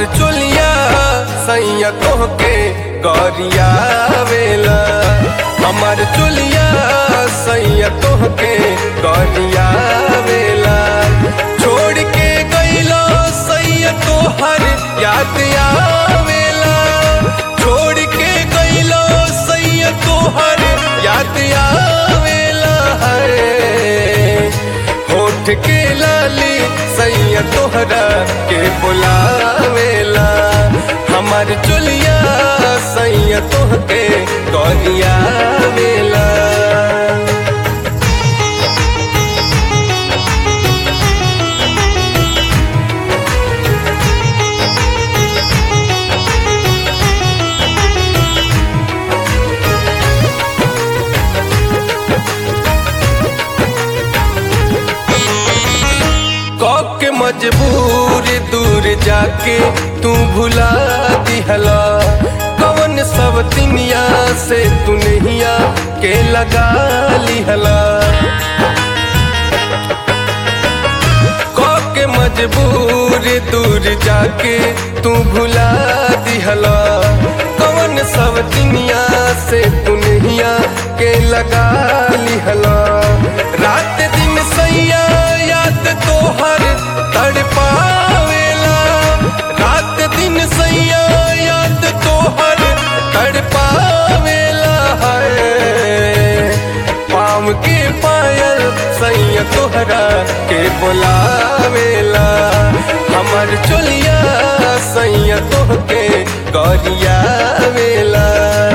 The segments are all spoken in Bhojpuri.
हमार चोलिया सैया तोहके गरिया वेला हमार चोलिया सैया तोहके गरिया वेला छोड़ के गईलो सैया तोहर याद आवेला छोड़ के गईलो सैया तोहर याद आवेला है होठ के लाली सैया तोहरा के बुलावेला हमार चुलिया सैया तोहके गरिया वेला के मजबूर दूर जाके तू भुला दिहला कवन सब तिनिया से तू नहिया के लगा लिहला के मजबूर दूर जाके तू भुला दिहला कवन सब दुनिया से तू नहिया के लगा लिहला रात दिन सैया याद तोहर तड़पावेला रात दिन सैया याद तोहर तड़पावेला है पाम के पायल सैया तोहरा के बुलावेला हमर चोलिया सैया तोहके गरिया वेला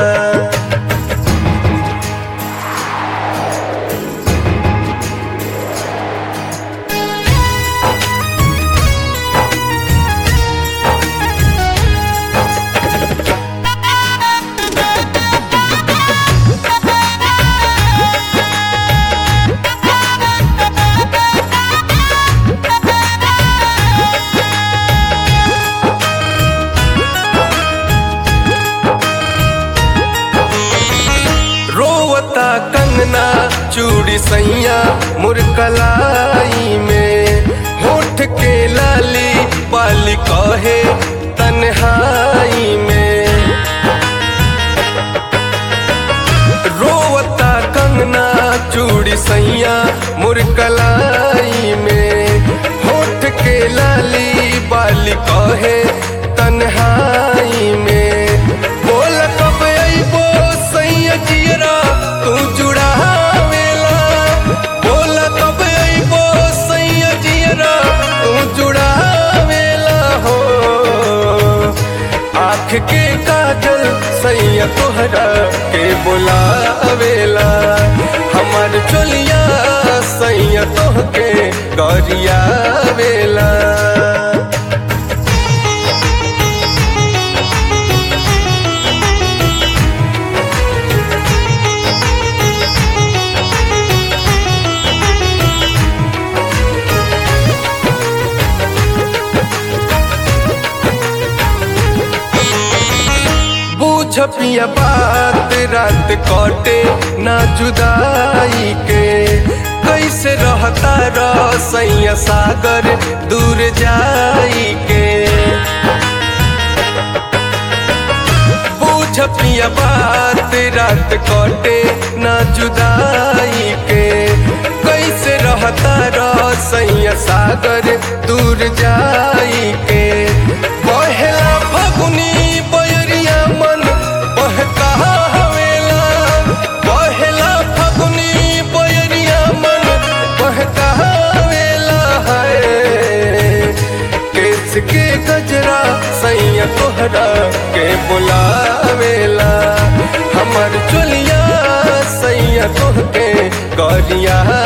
रोवता कंगना चूड़ी सैया मुरकलाई में होठ के लाली पाली कहे तन्हाई में रोवता कंगना चूड़ी सैया मुरकलाई में होठ के लाली बाली कहे तन्हाई में बोल कब अइबो सैया जियरा तू जुड़ावेला बोल कब अइबो सैया जियरा तू जुड़ावेला हो आँख के काजल सैया तोहरा के बुलावेला हमार चोलिया सैया तोहके गरिया वेला छपिया बात रात कटे ना जुदाई के कैसे रहता रसैया सागर दूर जाई के छपिया बात रात कटे ना जुदाई के कैसे रहता रसैया सागर दूर जाई के बहेला फगुनी बयरिया मन बहका हवेला बहेला फगुनी बयरिया मन बहका हवेला है केस के गजरा सैया तोहरा के बुलावेला हमर चुलिया सैया तोहके गरिया